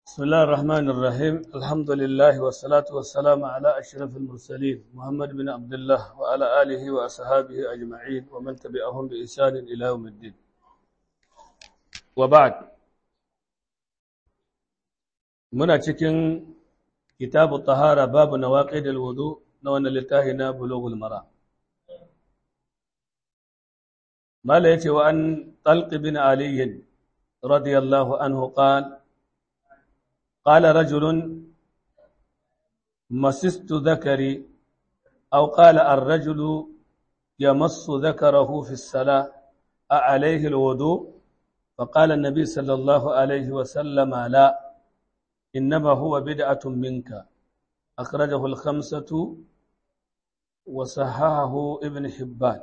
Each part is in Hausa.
بسم الله الرحمن الرحيم الحمد لله والصلاة والسلام على أشرف المرسلين محمد بن عبد الله وعلى آله وأصحابه أجمعين ومن تبعهم بإحسان إلى يوم الدين وبعد muna cikin kitabu tahara babu nawaqidil wudu na wannan littafi na bulughul mara mala yace wa an talq bin ali radiyallahu anhu qala قال رجل مسست ذكري أو قال الرجل يمص ذكره في الصلاة أعليه الوضوء فقال النبي صلى الله عليه وسلم لا إنما هو بدعة منك أخرجه الخمسة وصححه ابن حبان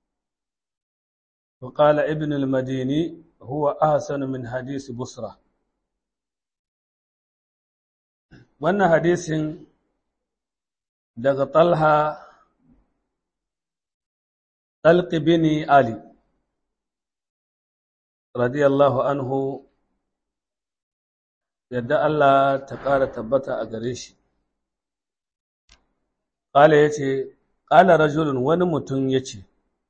وقال ابن المديني هو أحسن من حديث بصره wannan hadisin daga talha talqi bin ali radiyallahu anhu yadda Allah ta ƙara tabbata a gare shi ƙala ya ce ƙala rajulun wani mutum ya ce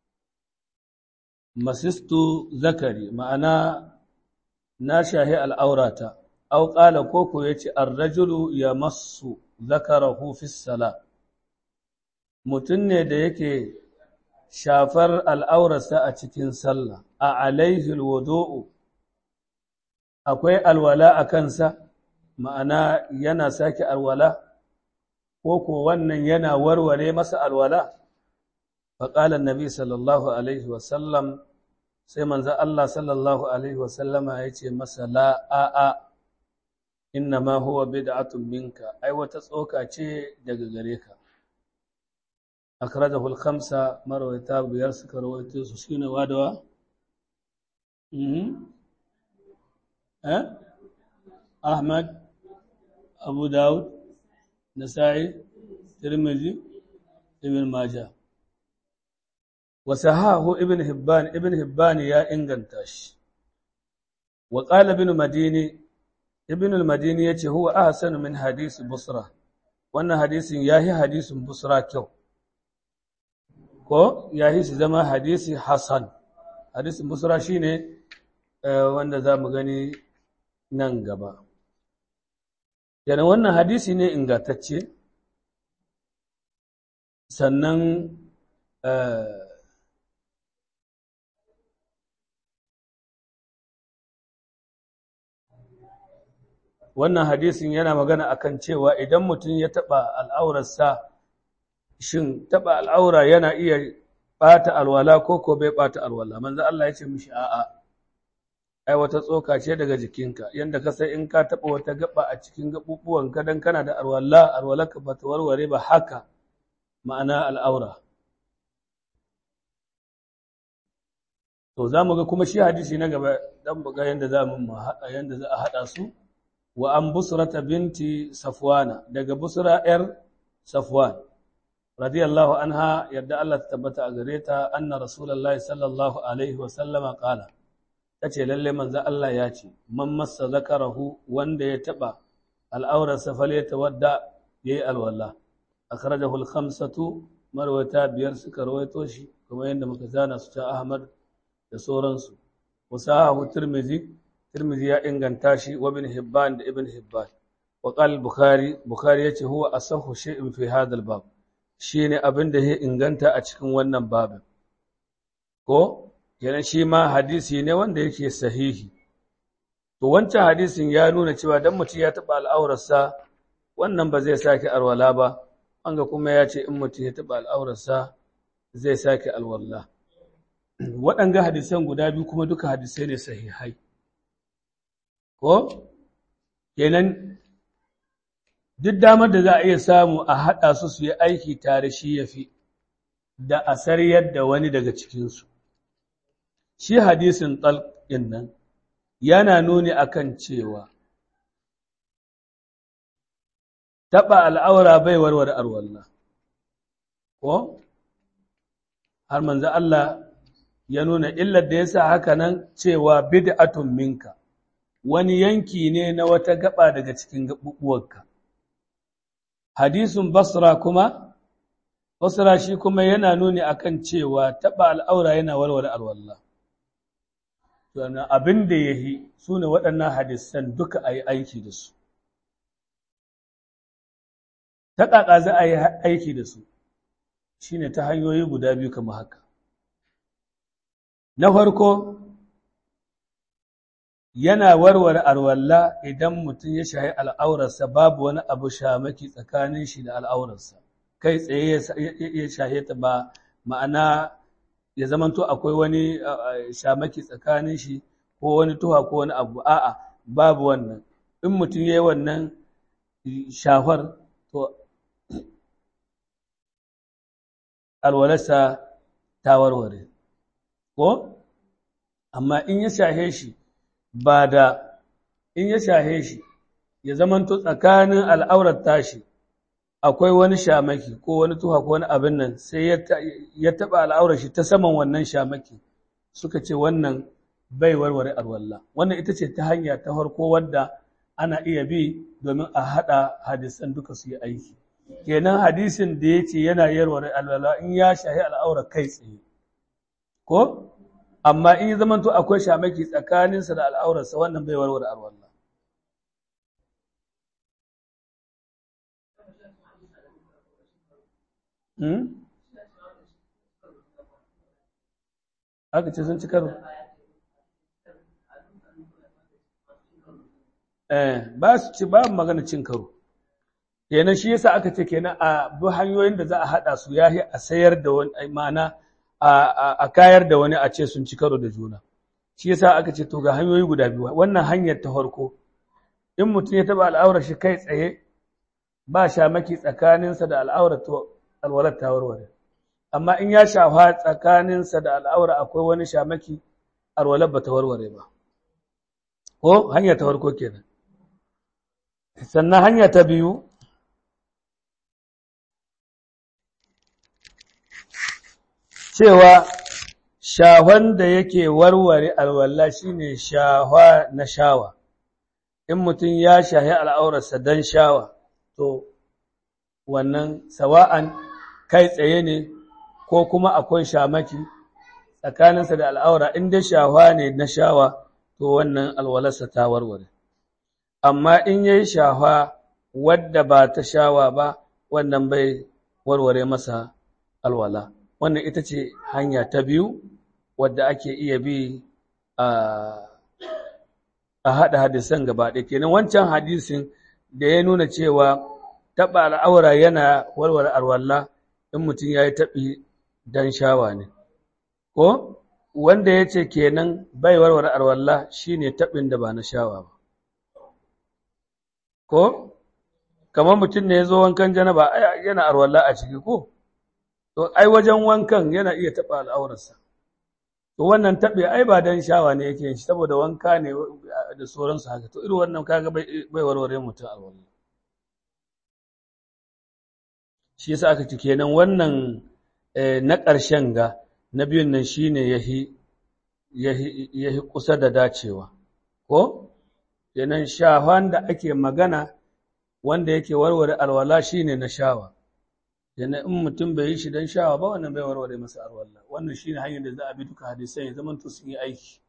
masistu zakari ma'ana na shahi al'aurata aw qala koko yace ar-rajulu yamassu zakarahu fi sala mutun ne da yake shafar al'aurarsa a cikin sallah a alaihi alwudu'u akwai alwala a kansa ma'ana yana sake alwala koko wannan yana warware masa alwala faqala an-nabi sallallahu alaihi wasallam sai manzo Allah sallallahu alaihi wasallama yace masa la a'a inna ma huwa bid'atun minka ai wata tsoka ce daga gare ka akhrajahu al-khamsa marwayata biyar suka rawaito su shine wadawa mhm eh ahmad abu daud nasa'i tirmidhi ibn majah wa sahahu ibn hibban ibn hibban ya inganta shi wa qala ibn madini ibn al-madini yace huwa ahsanu min hadisi busra wannan hadisin yahi hadisin busra kyau ko yahi shi zama hadisi hasan hadisin busra shine wanda zamu gani nan gaba yana wannan hadisi ne ingantacce sannan wannan hadisin yana magana akan cewa idan mutum ya taɓa al'aurarsa shin taɓa al'aura yana iya ɓata alwala ko ko bai ɓata alwala manzo Allah ya ce mishi a'a ai wata tsoka ce daga jikinka yanda ka sai in ka taɓa wata gaba a cikin gaɓuɓuwan ka dan kana da alwala alwalarka ba ta warware ba haka ma'ana al'aura to za mu ga kuma shi hadisi na gaba dan buga yanda za mu yanda za a haɗa su wa an busrata binti safwana daga busra yar safwan radiyallahu anha yadda Allah ta tabbata a gare ta anna rasulullahi sallallahu alaihi wa sallama qala tace lalle manzo Allah ya ce man massa zakarahu wanda ya taba al'aurar safal ya tawadda yayi alwala akhrajahu al-khamsatu marwata biyar suka rawaito shi kuma yanda muka zana su ta Ahmad da sauransu wasahu tirmidhi Tirmidhi ya inganta shi wa ibn Hibban da ibn Hibban wa qala Bukhari Bukhari yace huwa asahhu shay'in fi hadha al-bab shine abin da ya inganta a cikin wannan babin ko yana shi ma hadisi ne wanda yake sahihi to wancan hadisin ya nuna cewa dan mutum ya taba al'aurarsa wannan ba zai sake alwala ba anga kuma ya ce in mutum ya taba al'aurarsa zai sake alwala waɗanga hadisan guda biyu kuma duka hadisai ne sahihai ko kenan duk damar da za a iya samu a haɗa su su yi aiki tare shi ya fi da a sariyar da wani daga cikinsu shi hadisin ɗalƙin nan yana nuni akan cewa taɓa al'aura bai warware arwallah ko har manzo Allah ya nuna illar da ya sa haka nan cewa bid'atun minka wani yanki ne na wata gaba daga cikin gaɓuɓuwarka. Hadisun Basra kuma, Basra shi kuma yana nuni akan cewa taɓa al'aura yana warware alwallah. Sannan abin da ya yi su ne waɗannan hadisan duka a yi aiki da su. Ta ƙaƙa za a yi aiki da su, shi ne ta hanyoyi guda biyu kama haka. Na farko, yana warware alwalla idan mutum ya shahi al'aurarsa babu wani abu shamaki tsakanin shi da al'aurarsa, kai tsaye ya shahe ta ba ma'ana ya zamanto akwai wani shamaki tsakanin shi ko wani tuha ko wani abu, a'a babu wannan, in mutum ya yi wannan shafar to alwalarsa ta warware, ko? Amma in ya shahe shi ba da in ya shahe shi ya zamanto tsakanin al'aurar tashi akwai wani shamaki ko wani tuha ko wani abin nan sai ya taɓa al'aurar shi ta saman wannan shamaki suka ce wannan bai warware alwalla wannan ita ce ta hanya ta farko wadda ana iya bi domin a haɗa hadisan duka su yi aiki kenan hadisin da ya ce yana yarware alwala in ya shahi al'aurar kai tsaye ko amma in yi zamanto akwai shamaki tsakaninsa da al'aurarsa wannan bai warware alwallah. Aka ce sun ci karo? Eh, ba su ci ba magana cin karo. Kenan shi yasa aka ce kenan a bi hanyoyin da za a haɗa su ya a sayar da wani ma'ana a kayar da wani a ce sun ci karo da juna shi yasa aka ce to ga hanyoyi guda biyu wannan hanyar ta farko in mutum ya taba al'aurar shi kai tsaye ba shamaki tsakaninsa da al'aurar to alwalar ta warware amma in ya shafa tsakaninsa da al'aura akwai wani shamaki alwalar ba ta warware ba ko hanya ta farko kenan sannan hanya ta biyu cewa shahon da yake warware alwala shine shahwa na shawa in mutum ya shahi al'aurarsa don shawa to wannan sawa'an kai tsaye ne ko kuma akwai shamaki tsakaninsa da al'aura in dai shahwa ne na shawa to wannan alwalarsa ta warware amma in yayi shahwa wadda ba ta shawa ba wannan bai warware masa alwala wannan ita ce hanya ta biyu wadda ake iya bi a haɗa hadisan gaba ɗaya kenan wancan hadisin da ya nuna cewa taɓa al'aura yana warware alwala in mutum ya yi taɓi don shawa ne ko wanda ya ce kenan bai warware alwala shi ne taɓin da ba na shawa ba ko kamar mutum ne ya zo wankan janaba yana alwala a ciki ko to ai wajen wankan yana iya taɓa al'aurarsa to wannan taɓe ai ba don shawa ne yake shi saboda wanka ne da sauransu haka to irin wannan kaga bai warware mutum alwala shi yasa aka ci kenan wannan na ƙarshen ga na biyun nan shine yahi yahi kusa da dacewa ko kenan shafan da ake magana wanda yake warware alwala shine na shawa yana in mutum bai yi shi don shawa ba wannan bai warware masa alwala wannan shine hanyar da za a bi duka hadisai ya zama sun yi aiki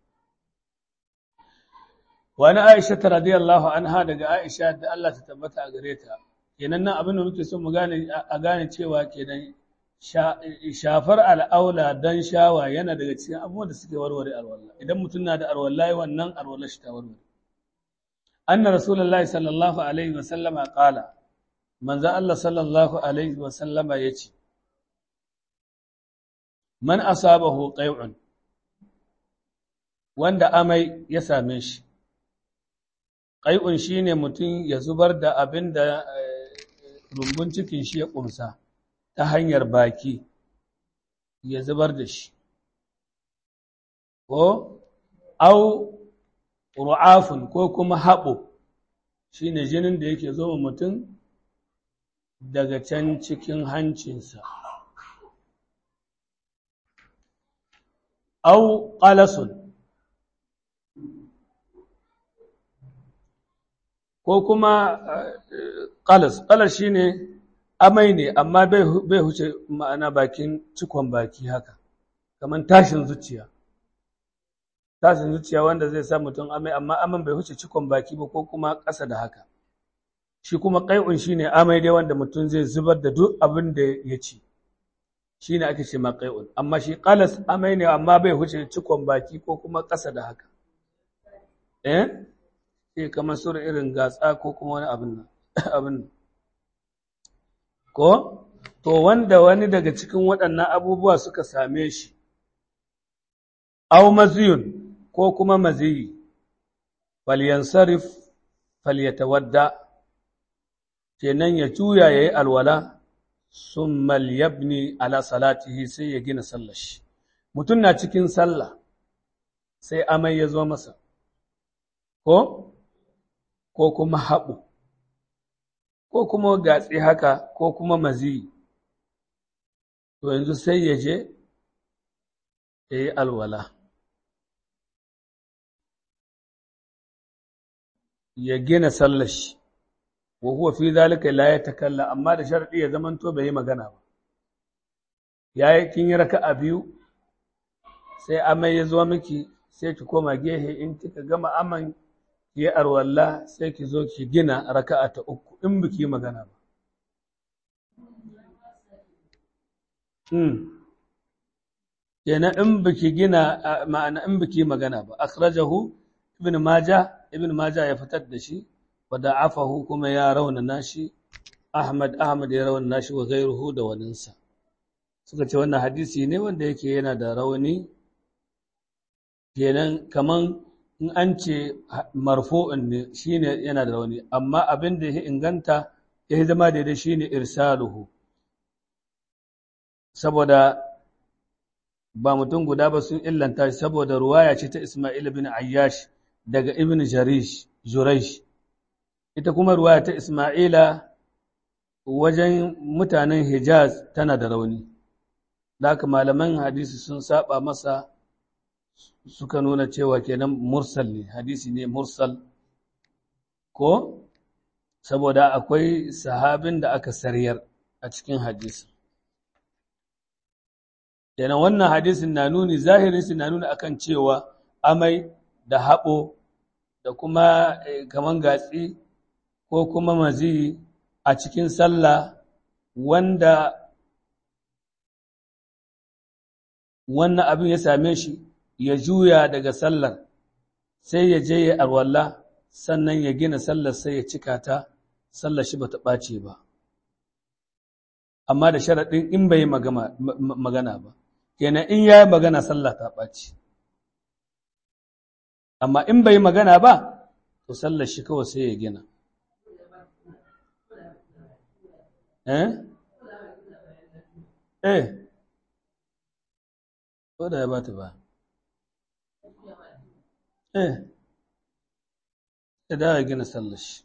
wani aisha ta radiyallahu anha daga aisha da Allah ta tabbata a gare ta kenan nan abin da muke so mu gane a gane cewa kenan shafar al'aula don shawa yana daga cikin abubuwan da suke warware alwala idan mutum na da alwala wannan alwala shi ta warware anna rasulullahi sallallahu alaihi wa sallama qala manzo Allah sallallahu alaihi wa sallama yace man asabahu qai'un wanda amai ya same shi qai'un shine mutum ya zubar da abin da rumbun cikin shi ya kumsa ta hanyar baki ya zubar da shi ko au ru'afun ko kuma haɓo shine jinin da yake zo mutum daga can cikin hancinsa au qalasun ko kuma ƙalas ƙalas shi ne amai ne amma bai huce ma'ana bakin cikon baki haka kamar tashin zuciya tashin zuciya wanda zai sa mutum amai amma aman bai huce cikon baki ba ko kuma ƙasa da haka shi kuma ƙai'un shi ne amai dai wanda mutum zai zubar da duk abin da ya ci shi ne ake ce ma ƙai'un amma shi ƙalas amai ne amma bai huce cikon baki ko kuma ƙasa da haka eh sai kamar sur irin gatsa ko kuma wani abin abin ko to wanda wani daga cikin waɗannan abubuwa suka same shi aw maziyun ko kuma maziyi falyansarif falyatawadda kenan ya juya yayi alwala summa yabni ala salatihi sai ya gina sallar shi mutum na cikin sallah sai amai ya zo masa ko ko kuma haɓu ko kuma gatsi haka ko kuma maziyi to yanzu sai ya je ya yi alwala ya gina sallashi wa huwa fi zalika la yatakalla amma da sharadi ya zamanto bai yi magana ba yayi kin yi raka'a biyu sai amai ya zo miki sai ki koma gehe in kika gama aman ki yi arwalla sai ki zo ki gina raka'a ta uku in biki magana ba kenan in biki gina ma'ana in biki magana ba akhrajahu ibn majah ibn majah ya fitar da shi wa da'afahu kuma ya raunana shi ahmad ahmad ya raunana shi wa ghayruhu da waninsa suka ce wannan hadisi ne wanda yake yana da rauni kenan kaman in an ce marfu'un ne shine yana da rauni amma abin da ya inganta ya zama daidai shine irsaluhu saboda ba mutum guda ba sun illanta shi saboda ruwaya ce ta Ismail bin Ayyash daga Ibn Jarish Juraish ita kuma ruwaya ta Ismaila wajen mutanen Hijaz tana da rauni haka malaman hadisi sun saba masa suka nuna cewa kenan mursal ne hadisi ne mursal ko saboda akwai sahabin da aka sariyar a cikin hadisi kenan wannan hadisin na nuni zahirin na nuni akan cewa amai da haɓo da kuma kaman gatsi ko kuma mazi a cikin sallah wanda wannan abin ya same shi ya juya daga sallar sai ya je ya arwalla sannan ya gina sallar sai ya cika ta sallar shi bata ɓace ba amma da sharaɗin in bai magana ba kenan in ya yi magana sallah ta ɓaci amma in bai magana ba to sallar shi kawai sai ya gina eh eh ko da ya ba ta ba eh ya dawo gina sallar shi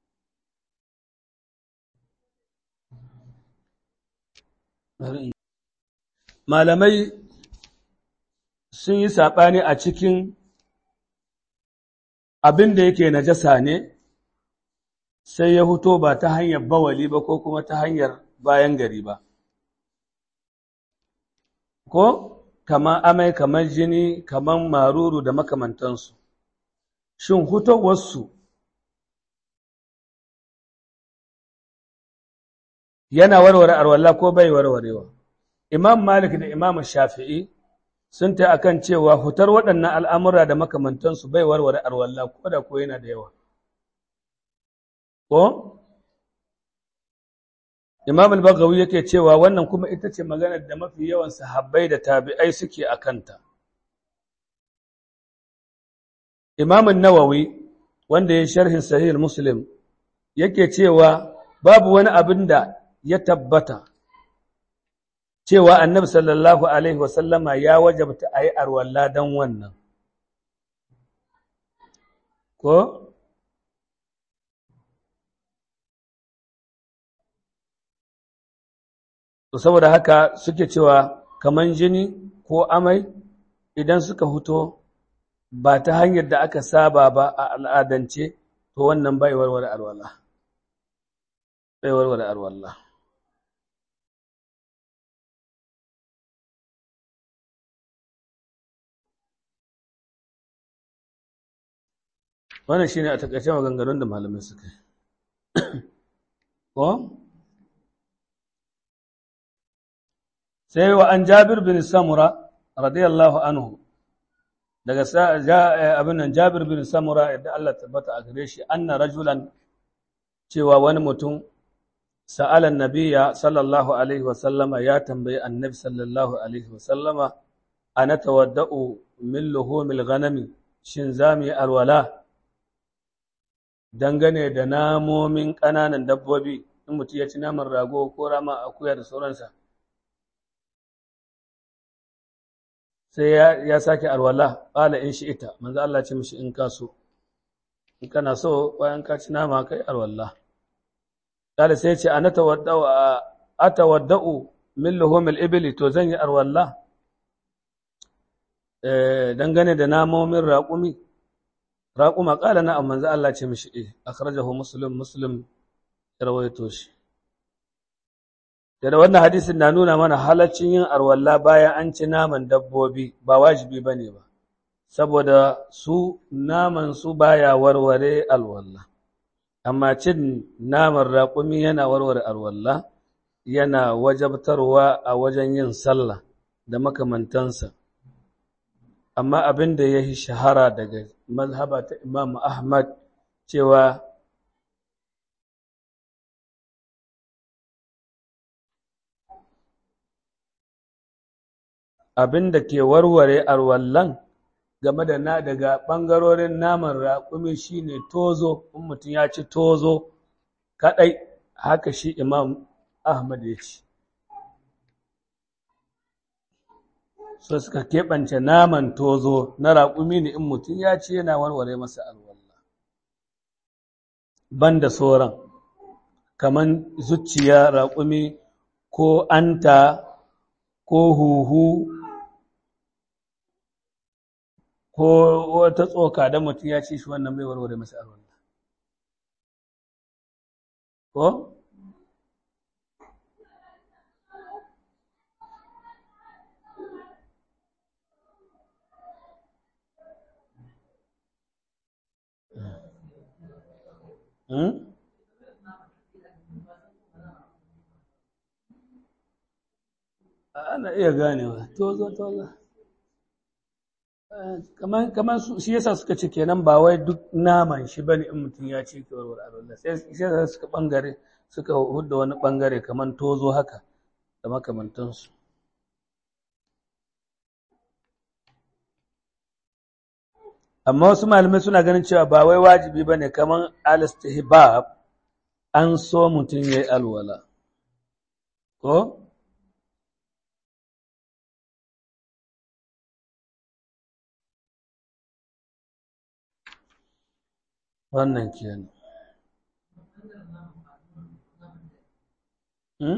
malamai sun yi saɓani a cikin abin da yake najasa ne sai ya huto ba ta hanyar bawali ba ko kuma ta hanyar bayan gari ba ko kamar amai kamar jini kamar maruru da makamantansu shin hutowarsu yana warware arwalla ko bai warwarewa Imam Malik da Imam Shafi'i sun ta akan cewa hutar waɗannan al'amura da makamantansu bai warware arwalla ko da ko yana da yawa. Ko? Imam al-Baghawi yake cewa wannan kuma ita ce maganar da mafi yawan sahabbai da tabi'ai suke a kanta. Imam Nawawi wanda ya sharhin Sahih Muslim yake cewa babu wani abin da ya tabbata cewa annabi sallallahu Alaihi wasallama ya wajabta a yi arwalla don wannan. Ko? To saboda haka suke cewa kaman jini ko amai idan suka huto ba ta hanyar da aka saba ba a al'adance to wannan bai warware alwala bai warware alwala wannan shine a takaice maganganun da malamai suka yi ko sai wa an jabir bin samura radiyallahu anhu daga abin nan jabir bin samura yadda Allah tabbata a gare shi anna rajulan cewa wani mutum sa'alan nabiya sallallahu alaihi wasallama ya tambayi annabi sallallahu alaihi wasallama ana tawadda'u min luhumil ghanami shin za mu yi alwala dangane da namomin ƙananan dabbobi in mutum ya ci naman rago ko rama akuya da sauransa sai ya sake alwala ƙala in shi ita manzo Allah ce mishi in ka so in kana so bayan ka ci nama kai alwala ƙala sai ce ana tawadda'u atawadda'u min luhumil ibli to zan yi alwala dangane da namomin raƙumi raƙuma ƙala na amma manzo Allah ce mishi eh akhrajahu muslim muslim ya rawaito shi da wannan hadisin na nuna mana halaccin yin arwalla bayan an ci naman dabbobi ba wajibi bane ba saboda su naman su baya warware alwalla amma cin naman raƙumi yana warware alwalla yana wajabtarwa a wajen yin sallah da makamantansa amma abin da ya yi shahara daga mazhaba ta Imam Ahmad cewa abin da ke warware arwallan game da na daga ɓangarorin naman raƙumi shine tozo in mutum ya ci tozo kaɗai haka shi Imam Ahmad ya ce so suka keɓance naman tozo na raƙumi ne in mutum ya ce yana warware masa alwallah banda sauran kaman zuciya raƙumi ko anta ko huhu ko wata tsoka da mutum ya ce shi wannan bai warware masa alwallah ko ana iya ganewa tozo tozo kaman kaman shi yasa suka ce kenan ba wai duk naman shi bane in mutum ya ce ke warware alwala sai sai suka bangare suka hudda wani bangare kaman tozo haka da makamantansu amma wasu malamai suna ganin cewa ba wai wajibi ba ne kamar alistihbab an so mutum ya yi alwala ko wannan kenan hmm?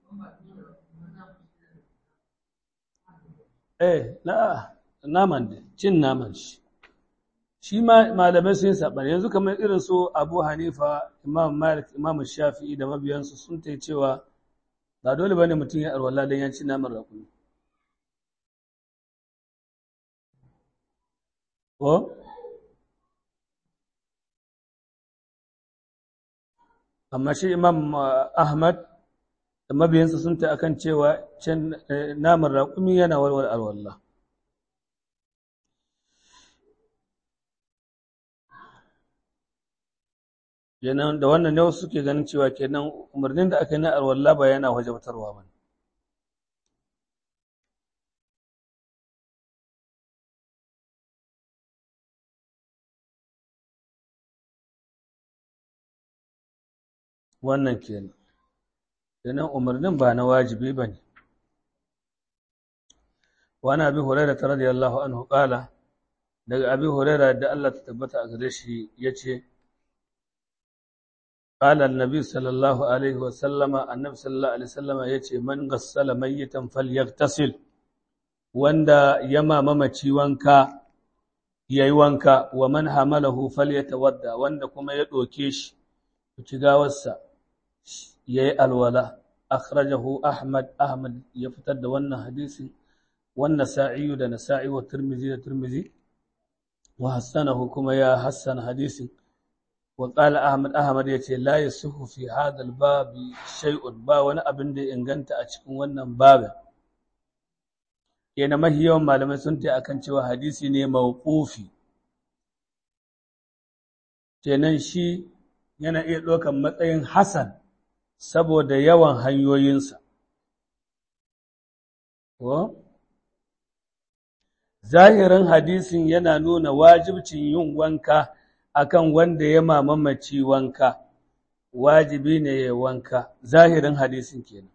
eh na naman ne cin naman shi shi ma malamai sun saɓani yanzu kamar irin su abu hanifa imam malik imam shafi'i da mabiyansu sun ta cewa ba dole ba ne mutum ya arwala don yanci naman rakuni ko amma shi imam ahmad da mabiyansu sun ta akan cewa cin naman rakumi yana warware alwallah kenan da wannan ne wasu suke ganin cewa kenan umarnin da aka yi na alwala ba yana wajabtarwa ba wannan kenan kenan umarnin ba na wajibi ba ne wani abi hurairah radiyallahu anhu qala daga abi hurairah da Allah ta tabbata a gare shi yace قال النبي صلى الله عليه وسلم النبي صلى الله عليه وسلم yace man ghassala mayyitan falyaghtasil wanda yama mamaci wanka yayi wanka wa man hamalahu falyatawadda wanda kuma ya doke shi ci gawarsa yayi alwala akhrajahu ahmad ahmad ya fitar da wannan hadisin wannan sa'i da nasa'i wa tirmizi da tirmizi wa hassanahu kuma ya hassan hadisin wa qala ahmad ahmad yace la yasihu fi hadha al-bab shay'un ba wani abin da ya inganta a cikin wannan babin yana mahi yawan malamai sun ta akan cewa hadisi ne mawqufi kenan shi yana iya ɗaukan matsayin hasan saboda yawan hanyoyinsa ko zahirin hadisin yana nuna wajibcin yin wanka akan wanda ya mamamaci wanka wajibi ne ya wanka zahirin hadisin kenan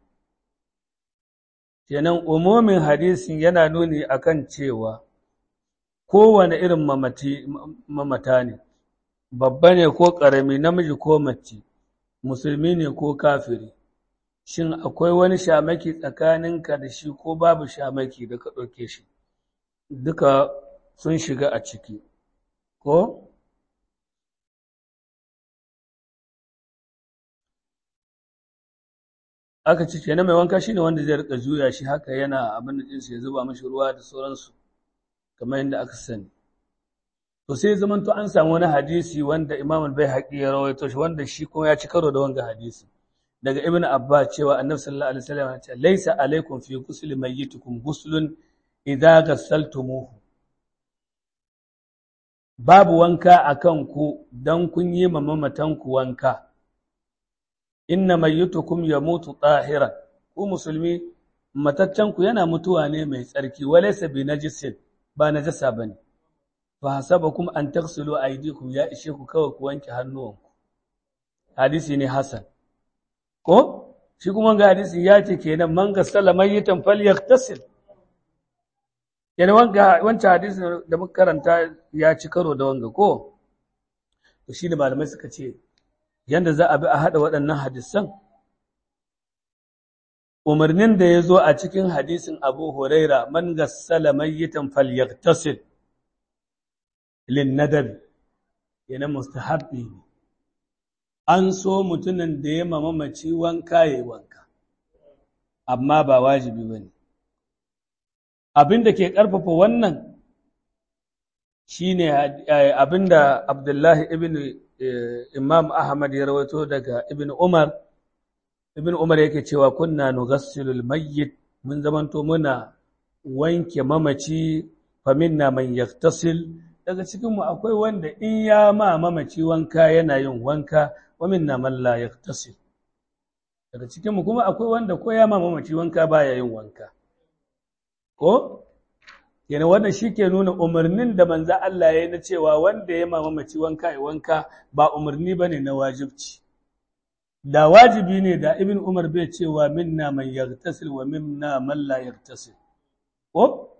kenan umumin hadisin yana nuni akan cewa kowane irin mamata ne babba ne ko ƙarami namiji ko mace musulmi ne ko kafiri shin akwai wani shamaki tsakaninka da shi ko babu shamaki da ka ɗauke shi duka sun shiga a ciki ko aka ci kenan mai wanka shine wanda zai rika juya shi haka yana abin da jinsu ya zuba mashi ruwa da sauransu kamar yadda aka sani to sai zaman to an samu wani hadisi wanda Imam al-Baihaqi ya rawaito shi wanda shi kuma ya ci karo da wanga hadisi daga Ibn Abbas cewa Annabi sallallahu alaihi wasallam ya ce laisa alaikum fi ghusli mayyitikum ghuslun idza ghassaltumuhu babu wanka akan ku dan kun yi mamamatan ku wanka inna mayyitukum yamutu tahiran ku musulmi mataccen ku yana mutuwa ne mai tsarki walaysa bi najisin ba najasa bane fa hasabakum an taghsilu aydikum ya ishe ku kawai ku wanke hannuwanku hadisi ne hasan ko shi kuma ga hadisi ya ce kenan man gassala mayyitan falyaghtasil yana wanga wancan hadisi da muka karanta ya ci karo da wanga ko to shi da malamai suka ce yanda za a bi a haɗa waɗannan hadisan umarnin da ya zo a cikin hadisin abu huraira man gassala mayyitan falyaghtasil lin nadabi yana mustahabbi ne an so mutumin da ya mamamaci wanka ya wanka amma ba wajibi ba ne abin da ke ƙarfafa wannan shi ne abin da abdullahi ibn imam ahmad ya rawato daga ibn umar ibn umar yake cewa kunna nugassilul mayyit mun zamanto muna wanke mamaci faminna man yaktasil daga cikinmu akwai wanda in ya ma mamaci wanka yana yin wanka wa minna man la yaktasil daga cikinmu kuma akwai wanda ko ya ma mamaci wanka baya yin wanka ko yana wannan shike nuna umarnin da manzo Allah ya yi na cewa wanda ya ma mamaci wanka ya wanka ba umarni bane na wajibci da wajibi ne da ibn umar bai cewa minna man yaktasil wa minna man la yaktasil ko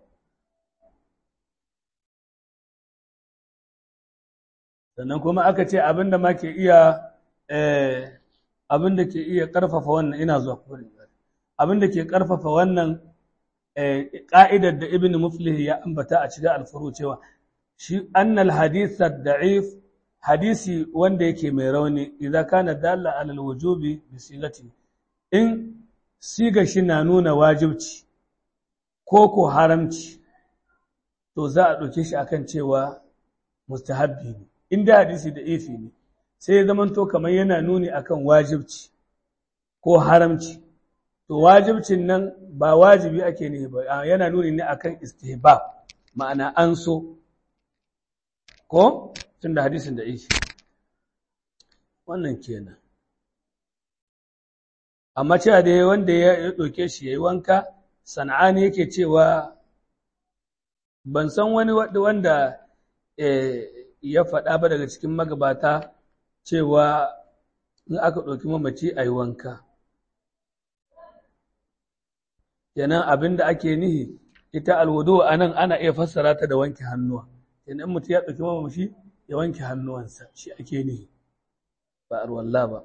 sannan kuma aka ce abinda ma ke iya abinda ke iya ƙarfafa wannan ina zuwa kurin abinda ke ƙarfafa wannan ƙa'idar da ibn muflih ya ambata a cikin alfuru cewa shi annal hadith da'if hadisi wanda yake mai rauni idan kana dalla alal wujubi bi sigati in siga shi na nuna wajibci ko ko haramci to za a ɗauke shi akan cewa mustahabbi ne inda hadisi da ifi ne sai ya zamanto kamar yana nuni akan wajibci ko haramci to wajibcin nan ba wajibi ake ne ba yana nuni ne akan istihbab ma'ana an so ko tun da hadisin da ifi wannan kenan amma cewa da wanda ya ɗauke shi ya yi wanka sana'ani yake cewa ban san wani wanda ya faɗa ba daga cikin magabata cewa in aka ɗauki mamaci a yi wanka. Yanan abin da ake nihi, ita alwudu a nan ana iya fassara ta da wanke hannuwa. Yanan mutum ya ɗauki mamaci ya wanke hannuwansa, shi ake nihi, ba arwalla ba.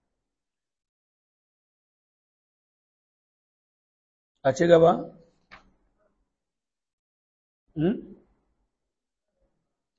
A ci gaba?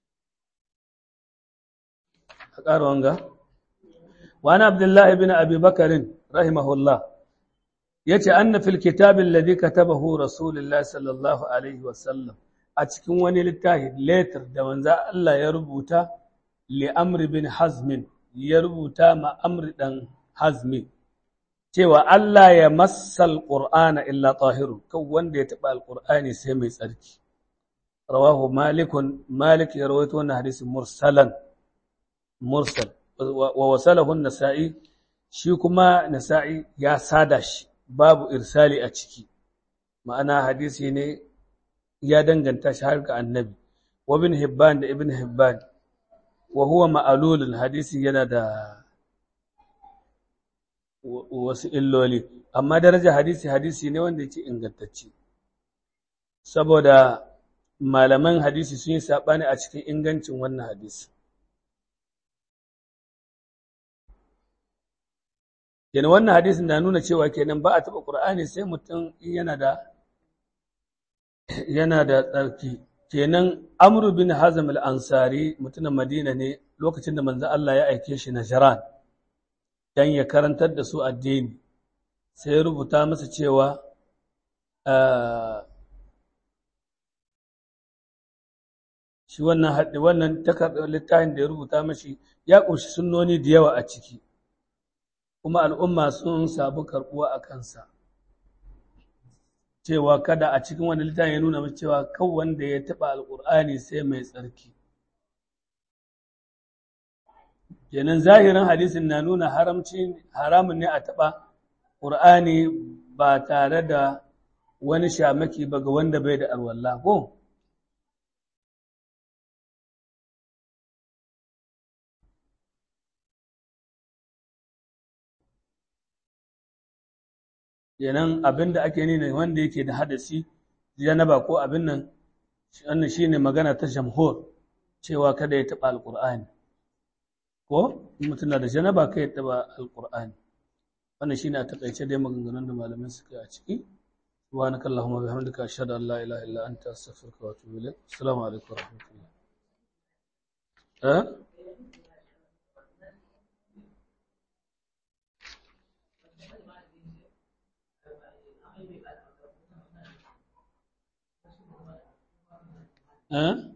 a ƙara wanga wani abdullahi bin abi bakarin rahimahullah ya ce an na fil kitabin ladi ka taba hu rasulullah sallallahu alaihi wasallam a cikin wani littafi letter da manza Allah ya rubuta li amri bin hazmin ya rubuta ma amri dan hazmi cewa Allah ya massal qur'ana illa tahirun kan wanda ya taba alqur'ani sai mai tsarki rawahu malikun malik ya rawaito wannan hadisin mursalan mursal wa wasalahu an-nasa'i shi kuma nasa'i ya sada shi babu irsali a ciki ma'ana hadisi ne ya danganta shi har ga annabi wa ibn hibban da ibn hibban wa huwa ma'lulun hadisi yana da wasu illoli amma daraja hadisi hadisi ne wanda yake ingantacce saboda malaman hadisi sun yi saɓani a cikin ingancin wannan hadisi kenan wannan hadisin na nuna cewa kenan ba a taɓa ƙur'ani sai mutum yana da yana da tsarki kenan amru bin hazm al-ansari mutumin madina ne lokacin da manzo Allah ya aike shi Najran dan ya karantar da su addini sai ya rubuta masa cewa shi wannan haɗi wannan takardar littafin da ya rubuta mashi ya ƙunshi sunnoni da yawa a ciki kuma al'umma sun sabu karɓuwa a kansa cewa kada a cikin wani littafin ya nuna mace cewa kan wanda ya taɓa alƙur'ani sai mai tsarki kenan zahirin hadisin na nuna haramci haramun ne a taɓa ƙur'ani ba tare da wani shamaki ba ga wanda bai da alwallah ko kenan abin da ake nuna wanda yake da hadasi janaba ko abin nan wannan shine magana ta jamhur cewa kada ya taɓa alƙur'ani ko mutum na da janaba kai ya taɓa alƙur'ani wannan shine a taƙaice dai maganganun da malamai suka yi a ciki subhanaka allahumma bihamdika ashhadu an la ilaha illa anta astaghfiruka wa atubu ilaik assalamu alaikum wa rahmatullah eh Hein